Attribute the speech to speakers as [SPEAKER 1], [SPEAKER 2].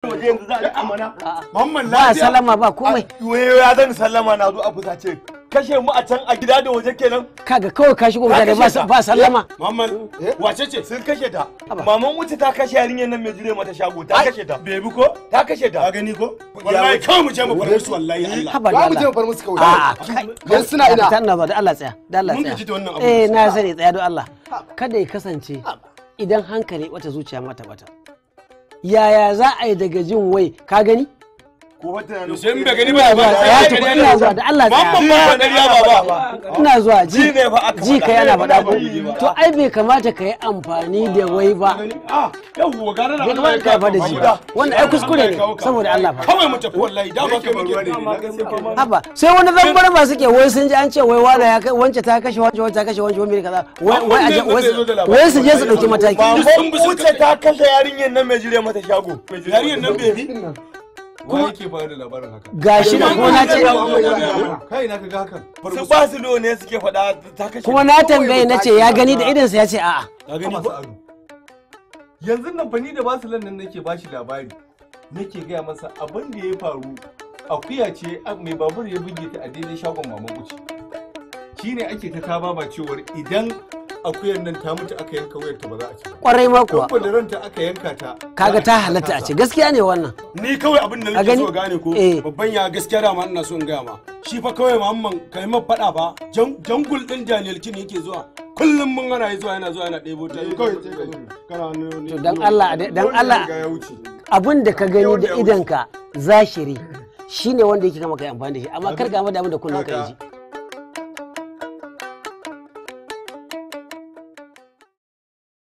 [SPEAKER 1] waje yanzu za a riƙa mana
[SPEAKER 2] Mamman
[SPEAKER 3] ba
[SPEAKER 2] lafiya.
[SPEAKER 3] salama ba komai
[SPEAKER 1] wayo ya zan sallama na zo a fusace kashe mu a can a gida da waje kenan
[SPEAKER 3] kaga kawai ka shigo mutane ba sa- ba sallama
[SPEAKER 2] Mamman wace ce?
[SPEAKER 1] sun kashe ta
[SPEAKER 3] Haba.
[SPEAKER 1] maman wuce ta kashe yarinyar nan mai jire mata shago ta kashe ta
[SPEAKER 2] Bebi ko?
[SPEAKER 1] ta kashe
[SPEAKER 2] Ka
[SPEAKER 1] ta
[SPEAKER 2] gani ko? Wallahi kawai mu je mu fara musu wallahi Allah.
[SPEAKER 3] haba da
[SPEAKER 4] Ba mu je
[SPEAKER 3] Allah
[SPEAKER 4] mu bar musu kawai.
[SPEAKER 3] a'a
[SPEAKER 4] Yanzu suna ina.
[SPEAKER 3] ta ina ba da Allah tsaya da Allah
[SPEAKER 2] Mun
[SPEAKER 3] tsaya
[SPEAKER 2] gaji da wannan abu.
[SPEAKER 3] eh na sani tsaya don Allah kada ya kasance idan hankali wata zuciya mata bata yaya za a yi daga jin wai ka gani
[SPEAKER 1] ko wata
[SPEAKER 2] To sai in bai gani
[SPEAKER 3] ina
[SPEAKER 2] ba
[SPEAKER 3] zuwa tsaya tukun ina zuwa da Allah
[SPEAKER 2] Mamman
[SPEAKER 3] tsaya
[SPEAKER 2] ba ƙarya ba ba.
[SPEAKER 3] ina zuwa
[SPEAKER 1] Ji
[SPEAKER 3] ji
[SPEAKER 1] ne fa aka
[SPEAKER 3] ji
[SPEAKER 1] faɗa.
[SPEAKER 3] ka yana faɗa ko
[SPEAKER 1] Ji ba.
[SPEAKER 3] to ai bai kamata ka yi amfani da wai ba
[SPEAKER 2] Ah, yawwa gara da
[SPEAKER 3] bai kamata ka yi amfani da shi ba wannan ai kuskure ne saboda Allah fa
[SPEAKER 2] Kawai mu tafi wallahi da ba kai muke.
[SPEAKER 3] haba sai wani zambar ba suke wai sun ji an ce wai wani ya kai wance ta kashe wance wance ta kashe wance wani kaza wai wai a je- wai su- wai su je su dauki mataki
[SPEAKER 1] maman wuce ta kashe yarinyar nan mai jire mata shago
[SPEAKER 2] Yarinyar nan bebi?
[SPEAKER 5] Wa yake bayar da labarin haka?
[SPEAKER 3] gashi da kuma na ce
[SPEAKER 5] Kai na kaga hakan.
[SPEAKER 1] su ba su ne suke faɗa ta kashe
[SPEAKER 3] kuma na tambaye na ce ya gani da idansa ya ce a'a
[SPEAKER 2] Ka gani
[SPEAKER 5] Masu
[SPEAKER 2] ko?
[SPEAKER 5] ado. Yanzu nan fa ni da basu nan nake bashi labari. Nake gaya masa abin da ya faru akuya ce a- mai babur ya buge ta a daidai shagon maman uci. Shine ake ta kaba ba cewar idan akuyar nan ta mutu aka yanka wayar ta ba za a ci ba.
[SPEAKER 3] kwarai ma kuwa
[SPEAKER 5] Kuma da ranta aka yanka ta.
[SPEAKER 3] kaga
[SPEAKER 5] za
[SPEAKER 3] ta
[SPEAKER 5] ci
[SPEAKER 3] halatta a
[SPEAKER 5] kasa.
[SPEAKER 3] ce gaskiya ne wannan
[SPEAKER 2] Ni kawai abin da
[SPEAKER 3] A
[SPEAKER 2] nake
[SPEAKER 3] gani?
[SPEAKER 2] so gane ko
[SPEAKER 3] Eh.
[SPEAKER 2] babban ya gaskiya da ma ina so in gaya ma. Shi fa kawai Muhammad kai ma faɗa ba jan- jangul din Daniel Kin yake zuwa. Kullum mun ana yi zuwa yana zuwa yana ɗebo ta kawai sai ka zo kana ne
[SPEAKER 3] to dan Allah dan
[SPEAKER 5] Wanda
[SPEAKER 3] Allah
[SPEAKER 5] ya riga ya wuce.
[SPEAKER 3] abin da ka gani da idanka zashiri shine wanda yake kama kai amfani da shi amma kar ka amma da abin da kullun ka ji